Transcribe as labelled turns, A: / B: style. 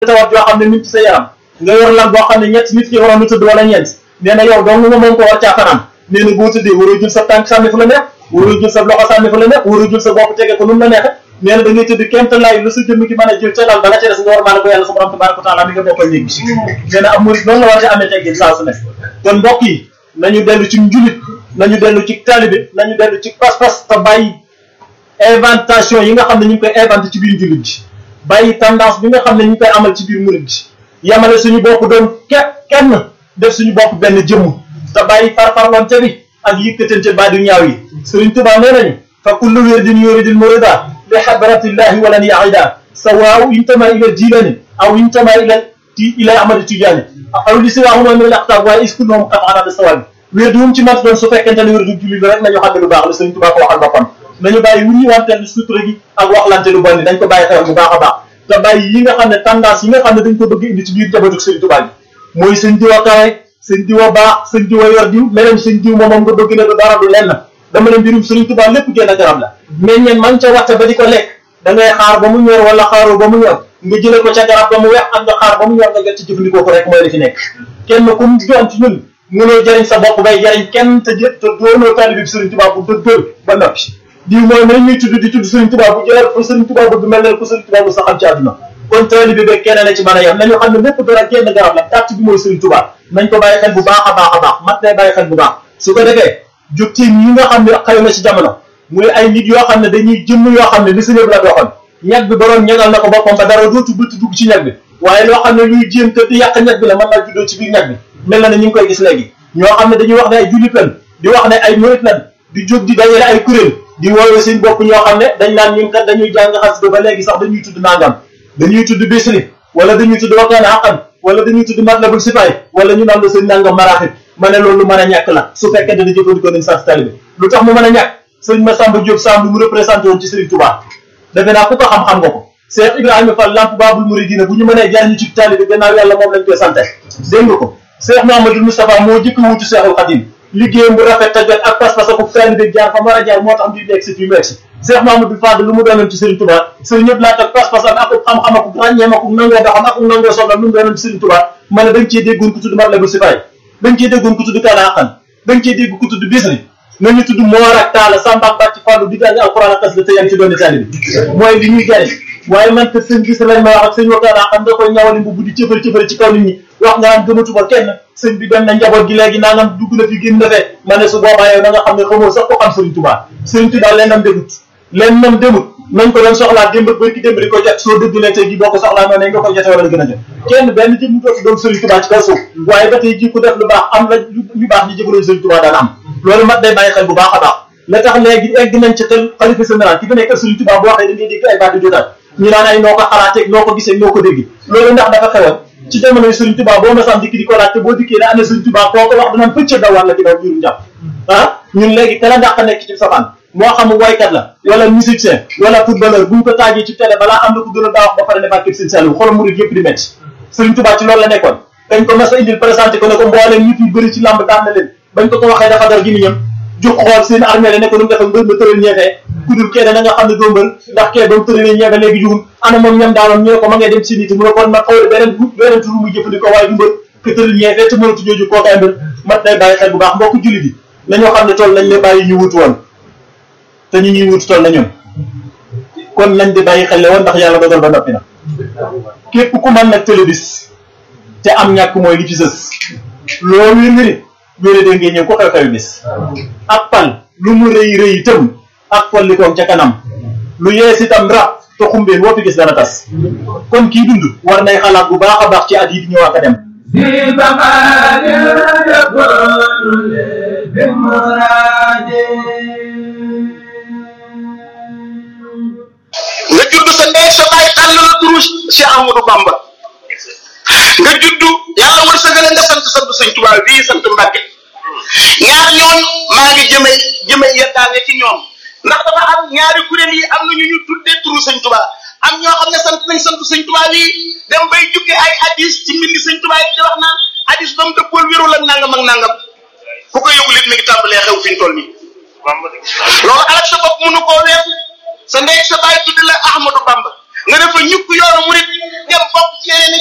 A: tawat yoo xam ne nit ci sa yaram nga yor lal boo xam ne ñett nit ki waroon na tëdd wala ñeent nee na yow dong nga moom ko war caa fanaan nee na boo tëddee waroo jël sa tànk sànni fu la neex waroo jël sa loxo sànni fu la neex waroo jël sa bopp tege ko nu mu la neexe nee na da ngay tëdd kéem talaay lu sa jëmm ki mën a jël ca lal ba la ca des nga war maa ne ko yàlla sa borom tabaraka wa taala mi nga boppal néeg bi nee na am murid noonu la war a amee teggin saa su ne kon mbokk yi nañu dellu ci njulit nañu dellu ci taalibe nañu dellu ci pas-pas te bàyyi inventation yi nga xam ne ñu ngi koy inventé ci biir njulit ji bàyyi tendance bi nga xam ne ñu ngi koy amal ci biir murid ji yamale suñu bopp doon ke kenn def suñu bopp benn jëmm te bàyyi farfarlonte bi ak yëkkatante ba di ñaaw yi Sëriñ Tuubaa nee nañu fa kullu wirdin yuridil murida li hadratillahi walan yaida sawaaw intama ila jilani aw intama ila ti ila ahmad tijaani aw li siwaahuma min al aqtaab waaye is kulluhum qat'an bi sawabi wérdu wum ci mat doon su fekkente ne wérdu julli la rek nañu xam ne lu baax la Sëriñ Tuubaa ko waxal boppam nañu bàyyi wuñu wanteel sutura gi ak waxlante lu bon dañ ko bàyyi xel bu baax a baax te bàyyi yi nga xam ne tendance yi nga xam ne dañ ko bëgg indi ci biir njabootu Sëriñ Tuubaa bi mooy sëñ diw a kawe sëñ diw a baax sëñ diw a yor diw meneen sëñ diw moom nga bëgg ne du dara du lenn dama ne mbirum Sëriñ Tuubaa lépp génn garab la mais ñeen man ca waxte ba di ko lekk da ngay xaar ba mu ñor wala xaaroo ba mu ñor nga jële ko ca garab ba mu wex ak nga xaar ba mu ñor nga get ci jëfandikoo ko rek mooy li fi nekk kenn ku mu doon ci ñun mënoo jëriñ sa bopp bay jëriñ kenn te jë te doonoo taalibe bi Sëriñ Tuubaa bu dëggal ba noppi diw mooy nañ ñuy tudd di tudd Sëriñ Tuubaa bu jëlee ko Sëriñ Tuubaa bëgg mel ne ko Sëriñ Tuubaa bu saxam ci àdduna kon taalibe bi kenn la ci mën a yem nañu xam ne lépp dara génn garab la tàtt bi mooy Sëriñ Tuubaa nañ ko bàyyi xel bu baax a baax a baax mat nay bàyyi xel bu baax su ko defee jóg ci ñi nga xam ne xëy na ci jamono muy ay nit yoo xam ne dañuy jëmm yoo xam ne li sëñëb la doxoon ñag bi boroom ñagal na ko boppam ba dara dootu bëtt dugg ci ñag bi waaye loo xam ne luy jéem te di yàq ñag bi la mën naa juddoo ci biir ñag bi mel na ne ñu ngi koy gis léegi ñoo xam ne dañuy wax ne ay jullit lan di wax ne ay murit lan di jóg di dajale ay kuréel di woowee seen bopp ñoo xam ne dañ naan ñun kat dañuy jàng xasida ba léegi sax dañuy tudd nangam dañuy tudd bisri wala dañuy tudd wakkaan xaqan wala dañuy tudd matlabul sifaay wala ñu naan la seen nangam maraaxib ma ne loolu lu mën a ñàkk la su fekkee dana jëfandikoo nañ sax talibi lu tax mu mën a ñàkk sëñ Massamba Diop Samb mu représenté woon ci Serigne Touba defe naa ku ko xam-xam nga ko Cheikh Ibrahima Fall lamp Babul Mouridina bu ñu mënee jariñu ci talibi gannaaw yàlla moom lañ koy sante dégg nga ko Cheikh Mouhamadou Moustapha moo jëkk wuutu Cheikhul Khadim liggéeyam bu rafet te jot ak pas-pas ak taalibe jaar fa war a jaar moo tax mbir nekk si fii mu egg si Cheikh Mamadou Fadl lu mu doonoon ci Serigne Touba Serigne ñëpp laa toog pas-pas am ak xam-xam ak ràññeem ak nangoo doxam ak nangoo soxlam lu mu doonoon ci Serigne Touba ma ne dañ cee déggoon ku tudd Matlabul Sifaay dañ cee déggoon ku tudd Kaana Xaqan dañ cee dégg ku tudd Bisri nañu tudd Moor ak Taala Samba ak Bàcc Fàllu di jàng alxuraan ak xasida te yaa ngi ci doon taalibe mooy li ñuy jariñ waaye man te sëñ gis lañ ma wax ak sëñ Wakana xam nga koy ñawali mbubb di cëfari cëfari ci kaw nit ñi wax nga naan gëmatuma kenn sëñ bi dem na njaboot gi léegi naa ngam dugg na fi génn na fee ma ne su boobaa yow na nga xam ne xamoo sax ko xam Sëriñ Tuubaa Sëriñ Tuubaa leen nam demut leen nam demut nañ ko doon soxlaa démb bërki démb di ko jot soo dëgg ne tey gi boo ko soxlaa noonu nga koy jote wala gën a jot kenn benn jëm dootu doon Sëriñ Tuubaa ci kaw suuf waaye ba tey ji ku def lu baax am la ñu baax ñi jëfaloon Sëriñ Tuubaa daan am loolu mat day bàyyi xel bu baax a baax la tax léegi egg nañ ci xel xalifa général ki fi nekk Sëriñ Tuubaa boo waxee da ngay dégg ay baat di jotaat ñu naan ay noo ko xalaatee noo ko gisee noo ko dégg loolu ndax dafa xewoon ci jamonoy Sëriñ Tuubaa boo masam dikk di ko laaj te boo dikkee ne ana Sëriñ Tuubaa koo ko wax danaan pëcc daw wàlla ci daw biiru njàpp ah ñun léegi kala ndax nekk ci safaan moo xam waykat la wala musicien wala footballeur buñ ko taajee ci télé balaa am na ko gën a daa wax ba pare ne barkeb seen sell xolam murid yëpp di metti Sëriñ Tuubaa ci loolu la nekkoon dañ ko mas a indil présenté ko ne ko mbooleem nit yu bëri ci làmb daan na leen bañ ko ko waxee dafa dar gi ñam jóg xool seen armée la ne ko nu mu defa mbër ma tëral ñeefee kudul kee na nga xam ne doo mbër ndax kee ba mu tëralee ñeefe léegi jugul ana moom ñam daanoon ñu ne ko ma ngay dem si nit mu ne kon ma xaw beneen beneen turu muy jëfandikoo waaye du mbër ke tëral ñeefee te mënatu jooju koo kay mbër mat day bàyyi xel bu baax mbokk jullit yi nañoo xam ne tool nañ leen bàyyi ñu wut woon te ñu ñuy wut tool na ñun kon nañ di bàyyi xel le woon ndax yàlla dogal ba noppi na képp ku mën nag télébis te am ñàkk mooy li ci sës loolu wér wéere dé ngeen ñëw ko xew-xew bis ak pal lu mu rëy rëy itam ak pollikoom ca kanam lu yees itam rab te xumbeen woo fi gis dana tas kon kii dund war nay xalaat bu baax a baax ci at yi di ñëw ak a dem
B: nga judd sa ndey sa baay tànn la turu Cheikh Amadou Bamba nga judd yàlla wërsëgale nga sant sant sëñ Tuubaa bii sant Mbàkke ñaar ñoon maa ngi jëme jëme yeddaange ci ñoom ndax dafa am ñaari kuréel yi am na ñu ñu tuddee turu sëñ Tuubaa am ñoo xam ne sant nañ sant sëñ Tuubaa bii dem bay jukki ay hadis ci mbindi sëñ Tuubaa yi di wax naan hadis ba mu dëppool wérul ak nangam ak nangam ku ko yëgul it mi ngi tàmbalee xew fi ñu toll nii loolu alak sa bopp mënu koo weesu sa ndey sa baay tudde la Ahmadou Bamba nga def fa ñukk yoonu murit dem bokk ci yeneen